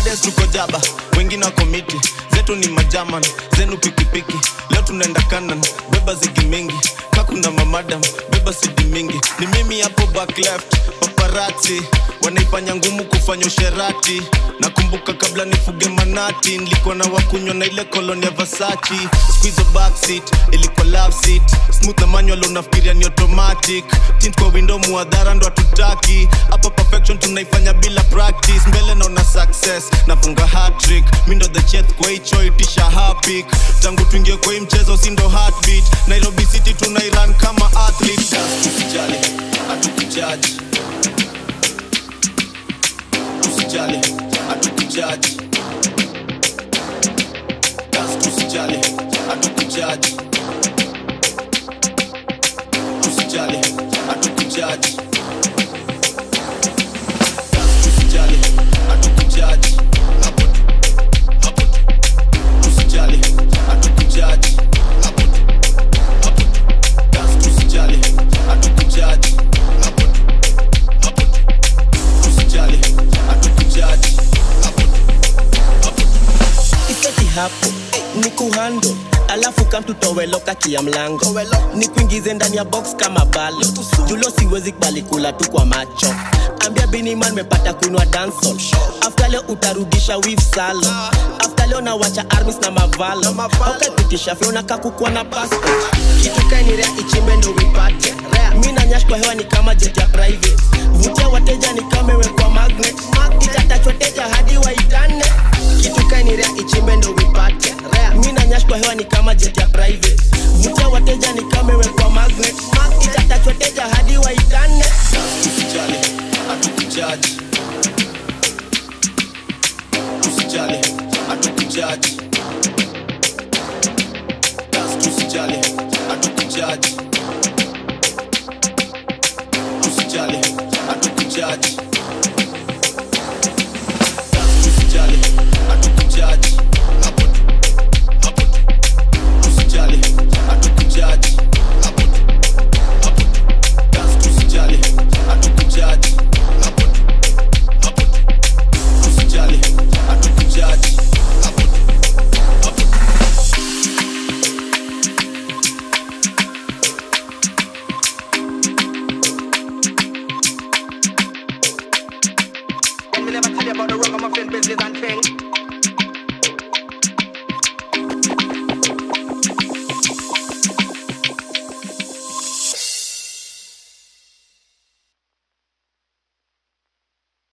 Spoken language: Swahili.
Fridays tuko jaba wengine wako miti zetu ni majaman zenu pikipiki leo tunaenda kanan beba zigi mingi kakuna mamadam beba sidi mingi ni mimi hapo back left paparati wanaifanya ngumu kufanya usherati nakumbuka kabla nifuge manati nilikuwa na wakunywa na ile koloni ya vasachi squizo backseat ilikuwa love seat smooth na manual unafikiria ni automatic tint kwa window muadhara ndo hatutaki hapa perfection tunaifanya bila practice mbele naona success nafunga hatrick mi ndo the chef kwa hicho itisha hapik tangu tuingie kwa hii mchezo si ndo heartbeat nairobi city tunairan kama athlete tusijali hatukujaji tusijali hatukujaji Gas tusijali hatukujaji tusijali hatukujaji Gas tusijali hatukujaji hapo tu hapo tu tusijali hatukujaji hapo tu hapo tu Gas tusijali hatukujaji hapo tu hapo tu tusijali hatukujaji hapo tu hapo tu iseti hapo ni kuhando alafu kamtutoweloka kia mlango ni kuingize ndani ya box kama balo julo siwezi kubali kula tu kwa macho ambia biniman mepata kuinwa dansol afta leo utarudisha wif salo afta leo nawacha armis na mavalo aukapitisha fyona kakukwa na passport kitu kainirea ichimbe ndo wipate mi na nyash kwa hewa ni kama jet ya private vutia wateja ni kama imewekwa magnet itatachwateja hadi waitane kitu kainirea ichimbe ndo wipate mi na nyash kwa hewa ni kama jet ya private vutia wateja ni kama imewekwa magnet itatachwateja hadi waitane tusijali hatukujaji tusijali hatukujaji Gas tusijali hatukujaji tusijali hatukujaji Gas tusijali hatukujaji hapo tu hapo tu tusijali hatukujaji hapo tu hapo tu Gas tusijali hatukujaji hapo tu hapo tu tusijali hatukujaji hapo tu hapo tu When me never tell you about the ragamuffin business and thing.